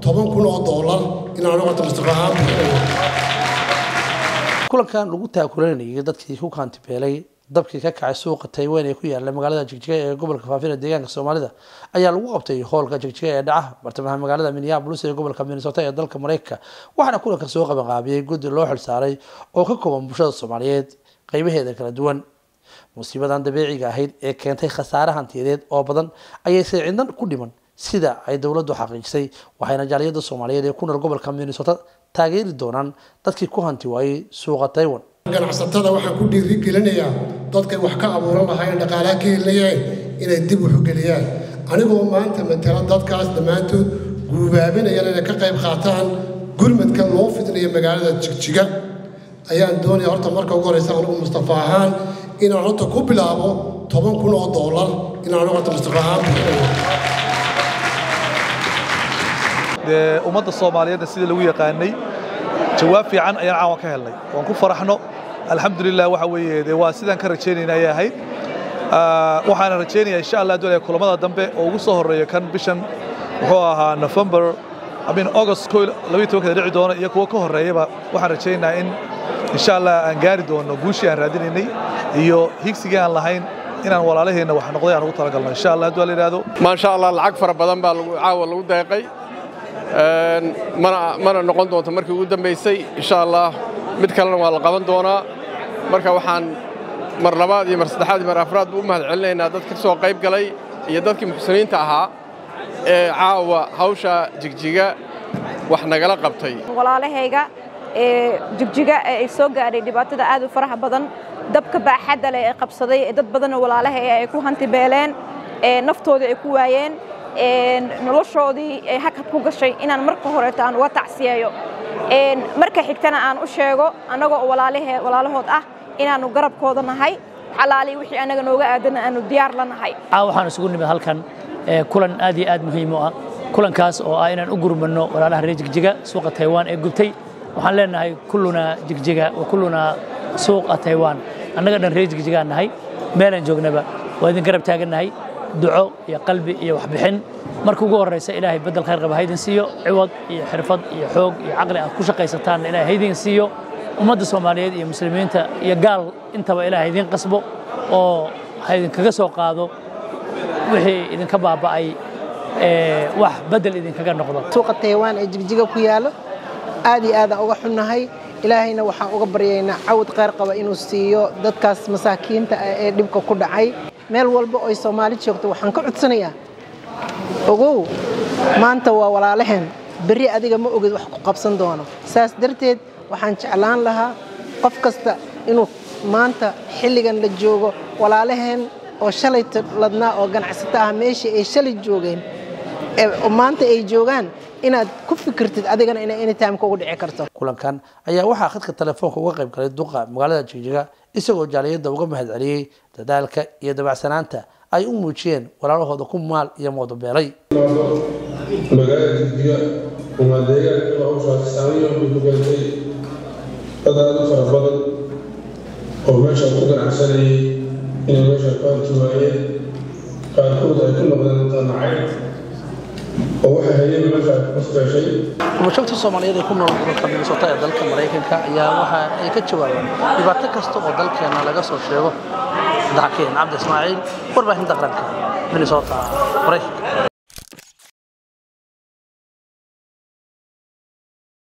toban kun oo doolar inaan horta mustafa ahaan bixinayo kulankan lagu taakulanayay dadkii ku kaantibeelay dabkii ka kacay suuqa taywan ee ku yaala magaalada jigjiga ee gobolka faafina deegaanka soomaalida ayaa lagu qabtay hoolka jigjiga ee dhaca bartamaha magaalada minneapolis ee gobolka minnesota ee dalka mareykanka waxaana kulanka soo qabanqaabiyey guddi loo xilsaaray oo ka kooban bulshada soomaaliyeed qeybaheeda kala duwan musiibadan dabiiciga ahayd ee keentay khasaare hantiyadeed oo badan ayayse cidnan ku dhiman sida ay dowladdu xaqiijisay waxayna jaaliyada soomaaliyeed ee ku nool gobolka minnesota taageeri doonaan dadkii ku hanti waayey suuqa taiwan ganacsatada waxaan ku dhiirigelinayaa dadkay wax ka abuuran lahaayeen dhaqaalaha ka helinayeen inay dib u xogeliyaan anigoo maanta matala dadkaas dhammaantood guubaabinayaan inay ka qayb qaataan gurmadka loo fidinayo magaalada jigjiga ayaan doonaya horta marka ugu horeysa anigu mustafa ahaan inaan horta ku bilaabo toban kun oo doolar inaan horta mustafa ahaan bixinayo dee ummadda soomaaliyeedna sidii lagu yaqaanay jawaab fiican ayaan caawan ka helnay waan ku faraxno alxamdulilah waxa weeye dee waa sidaan ka rajaynayna ayay ahayd waxaana rajaynayaa insha allah doonaya kulamada dambe oo ugu soo horreeya kan bishan wuxuu ahaa november amin august ko labayo tobankada dhici doono iyo kuwo ka horreeyaba waxaan rajaynayaa in insha allah aan gaari doono guushii aan raadinaynay iyo higsigii aan lahayn inaan walaalaheenna wax noqday aan ugu talagalno insha allah hadduu la yidhaahdo maasha allah lacag fara badan baa caawa lagu deeqay mana noqon doonto markii ugu dambaysay insha allah mid kalena waa la qaban doonaa marka waxaan mar labaad iyo mar saddexaad iyo mar afraad buu u mahad celinaynaa dad ka soo qayb galay iyo dadkii muxsiniinta ahaa ee caawa hawsha jigjiga wax nagala qabtay walaalahayga ee jigjiga ee ay soo gaadhay dhibaatada aad u faraha badan dabka baaxadda leh ee qabsaday ee dad badanoo walaalahay ay ku hantibeeleen ee naftoodii ay ku waayeen noloshoodii ay hakad ku gashay inaan marka horeeto aan uga tacsiyeeyo marka xigtana aan u sheego annagoo walaalahood ah inaannu garabkooda nahay xalaali wixii annaga nooga aadana aanu diyaar la nahay waxaan isugu nimid halkan kulan aad iyo aad muhiim u ah kulankaas oo ah inaan u gurmanno walaalaha reer jigjiga suuqa taiwan ee gubtay waxaan leenahay kullunaa jigjiga wa kullunaa suuqa taiwan annaga dhan reer jigjigaan nahay meelaan joognaba waa idin garab taagannahay duco iyo qalbi iyo waxbixin marka ugu horraysa ilaahay beddel khayr qaba haydin siiyo ciwad iyo xirfad iyo xoog iyo caqli aad ku shaqaysataanna ilaahay haydin siiyo ummadda soomaaliyeed iyo muslimiinta iyo gaal intaba ilaahay idiin qasbo oo haydinkaga soo qaado wixii idinka baaba'ay wax beddel idinkaga noqdo suuqa taiwan ee jigjiga ku yaallo aad iyo aadaan uga xunnahay ilaahayna waxaan uga baryaynaa cawad khayr qaba inuu siiyo dadkaas masaakiinta ah ee dhibka ku dhacay meel walba oy soomaali joogto waxaan ka codsanayaa ogow maanta waa walaalaheen berri adiga ma ogid wax ku qabsan doono saas darteed waxaan jeclaan lahaa qof kasta inuu maanta xilligan la joogo walaalaheen oo shalay ladnaa oo ganacsato ah meeshii ay shalay joogeen maanta ay joogaan inaad ku fikirtid adigana inay anytime ugu dhici karto kulankan ayaa waxaa khadka telefoonka uga qayb galay duqa magaalada jigjiga isagoo jaaliyadda uga mahad celiyey dadaalka iyo dabacsanaanta ay u muujiyeen walaalahooda ku maal iyo moodobeelay magaalada jigjiga waa deegaanka hawshaasi saamayn waxay ku keentay dad aad u fara badan oo meesha ku ganacsanayay inay meesha ku hanti waayeen qaarkood ay ku noqdeen tanacay oo waxay hayeen meesha ku kasbeeshay bulshada soomaaliyeed ee ku nool gobolka minnesota ee dalka maraykanka ayaa waxa ay ka jawaabeen dhibaato kasta oo dalkeena laga soo sheego daxkeen cabdi ismaaciil warbaahinta qaranka minnesota maraykanka